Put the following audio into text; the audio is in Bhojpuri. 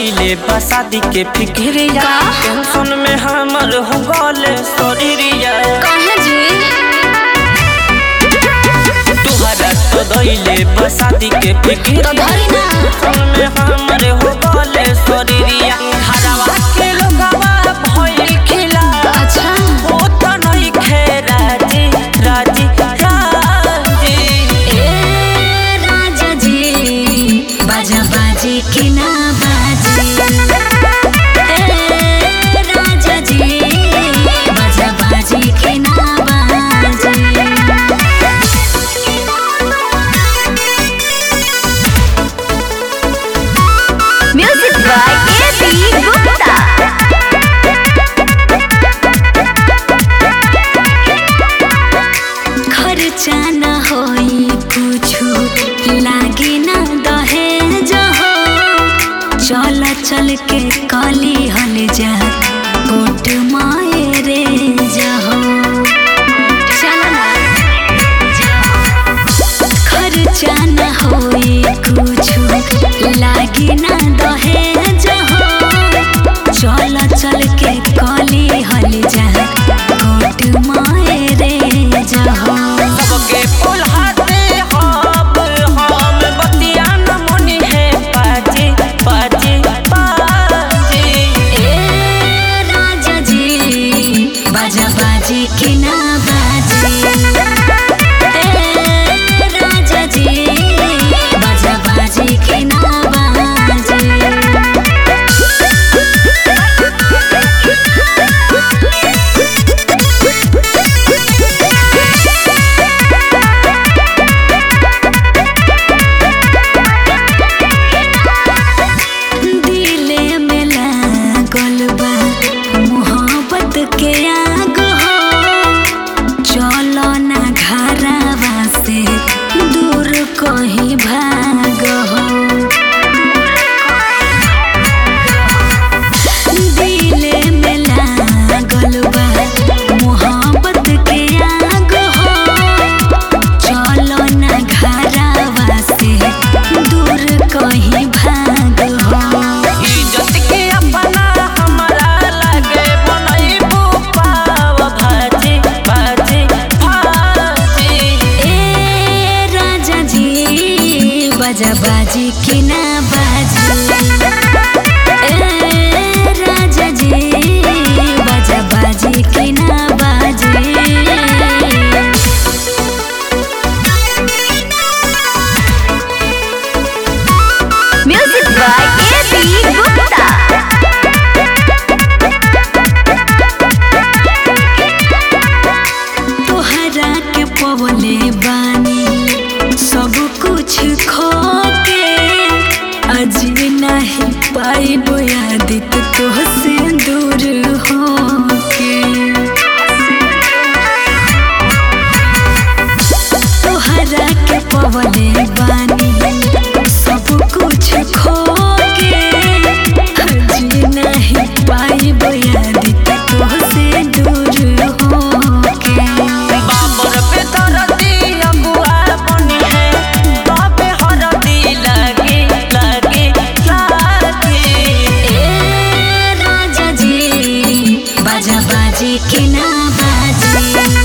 दैले बा शादी के फिक्रिया का? टेंशन में हमर हो गले शरीरिया कहे जी तुहरा तो दैले बा शादी के तो फिक्रिया धरी ना टेंशन में हमर हो गले शरीरिया हरावा के लोगवा भइल खिला अच्छा ओ तो नहीं खे राजी राजी राजी ए राजा जी बाजा बाजी कि ना बाजी ए राजा जी बाजा बाजी कि ना बाजी music by A B Gupta खर्चा न होई कुछु लागी न दहेज हो चल चल के कली हल जा गोट माए रे जहो चल ना खर्चा न होई कुछु लागी न दहेज हो चल चल के कली हल जा गोट माए रे जहो सबके फुलहाते हम हम बतिया न मुनि है पाजी पाजी पाजी ए राजा जी बाजा बाजी कि ना बाजी ए राजा जी बाजा बाजी कि ना बाजी दिले में लागल बा मोहब्बत के आग हो चलो ना घरवा से दूर कहीं भाग हो दिले में लागल बा मोहब्बत के आग हो चलो ना घरवा से दूर कहीं भाग हो इज्जत के अपना हमरा लागे बनैबू पाव भाजी भाजी भाजी ए राजा जी बाजा बाजी कि ना बाजी ए राजा जी बाजा बाजी कि ना बाजी music by A B Gupta तोहरा के पवले बानी सब कुछ खो के अजीब नहीं पाई यादित तो से दूर हो के तोहरा के पवले बानी सब कुछ खो के अजीब नहीं पाई यादित तो से दूर हो के बाबर पे धरती अगुआ बनी है बाबे हरदी लगी लगी लगी ए राजा जी बाजा बाजी कि ना बाजी